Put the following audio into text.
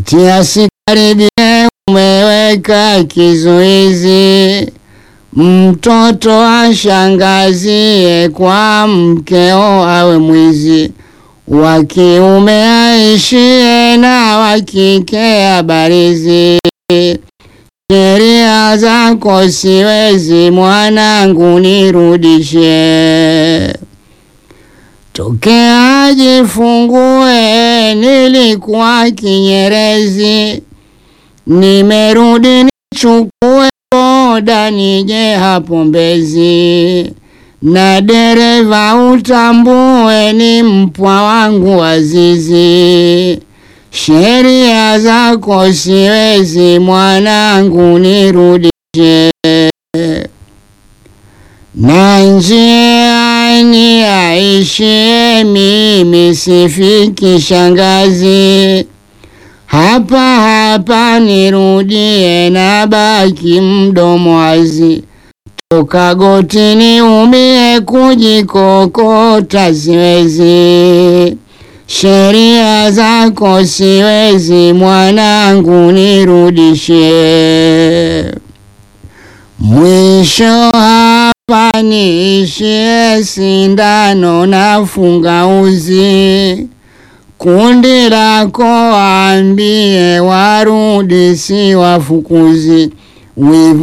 eti asikaribie, umeweka kizuizi, mtoto ashangazie kwa mkeo awe mwizi, wa kiume aishie na wa kike abarizi. Sheria zako siwezi, mwanangu nirudishe. Tokea jifungue, nilikuwa Kinyerezi, nimerudi nichukue boda nije hapo Mbezi, na dereva utambue ni mpwa wangu Azizi. Sheria zako siwezi, mwanangu nirudishe. Na njiani aishie, mimi sifiki shangazi, hapa hapa nirudie, na baki mdomo wazi. Toka gotini umie, kujikokota siwezi. Sheria zako siwezi, mwanangu nirudishe. Mwisho hapa niishie, sindano nafunga uzi. Kundi lako ambie warudi, si wafukuzi. Wivu